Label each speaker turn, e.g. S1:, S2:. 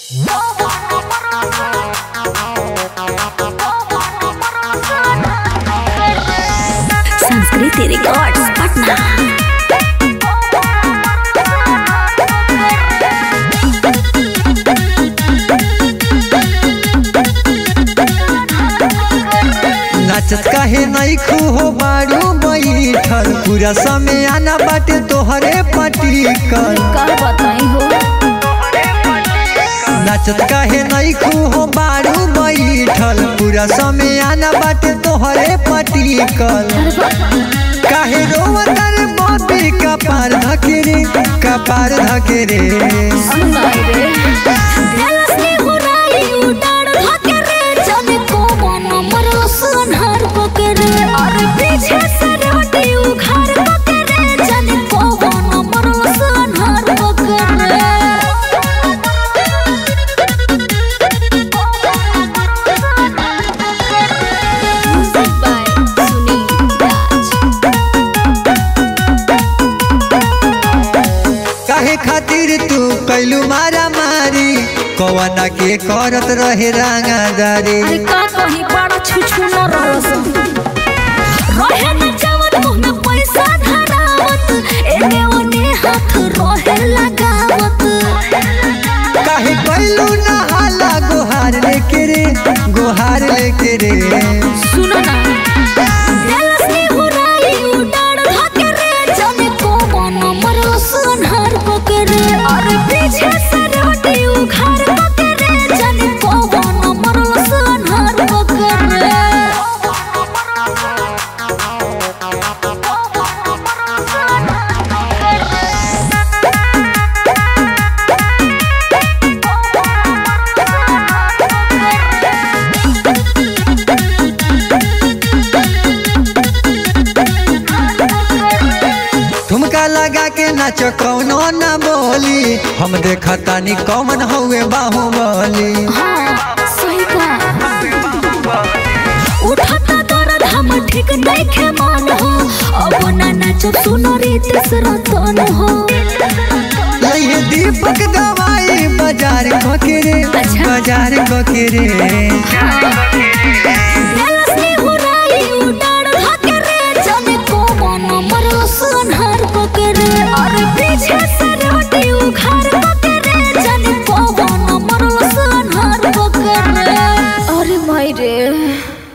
S1: संस्कृति रिकॉर्ड्स पटना
S2: नाचत काहे नहीं खू हो बारू बैठल पूरा समय आना बाटे तोहरे पटिकल
S1: कर बताई हो
S2: नाचत काहे नहीं खू हो बारू बैठल पूरा समय आना बाटे तोहरे पटिकल काहे रोवतर बॉबी कपार धकेरे कपार धकेरे
S1: सुनाई रे दिल से हुराई उडाड़ धके रे जाने को मन मरो सुनहर पकड़े और पीछे से रोटी उखाड़ पकड़े जाने को मन मरो सुनहर पकड़े Music by Sunil Raj.
S2: काहे खातिर तू कैलू मारा मारी कवना के करत रहे रंगादारी
S1: अरे का कहीं बड़ा छुछु न रस रहे न जवन मुंह में पैसा धरावत एने ओने हाथ रहे लगावत
S2: काहे कैलू नहाला गोहार लेके रे गोहार लेके रे
S1: सुनो ना दिल से हुराई उडाड़ धके रे जाने को मन मरो सुनहर पकड़े और पीछे से रोटी उखाड़ पकड़े जाने को मन मरो सुनहर पकड़े
S2: ठुमका लगा के नाच कौनो न बोली हम देखतानी कौन हउए बाहुबली
S1: हाँ, सही कहा। उठता दर्द हम ठीक देखे मन हो अब ना नाचब सुनो रीत रतन हो
S2: ये दीपक दवाई बाजार बकेरे
S1: अच्छा।
S2: बाजार बकेरे
S1: हाँ,